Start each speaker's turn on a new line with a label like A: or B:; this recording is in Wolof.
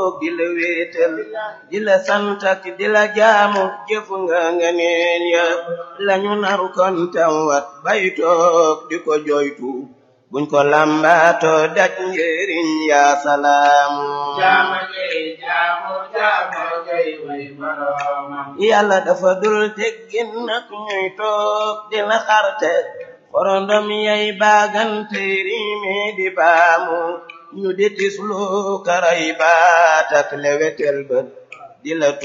A: toog di la wéetal di la sant ak di la jaamu jëf nga nga neen ya lañu naru kon tam wat bay toog di ko joytu buñ ko lambaato daj njëriñ yaa salaamu
B: jaama jey jaamu jaama jey way boroomam
A: yàlla dafa dul teggin nag ñuy toog di la xarte korondom yay baagante riime di baamu ñu di tislu karay baat ak lewetel bët di la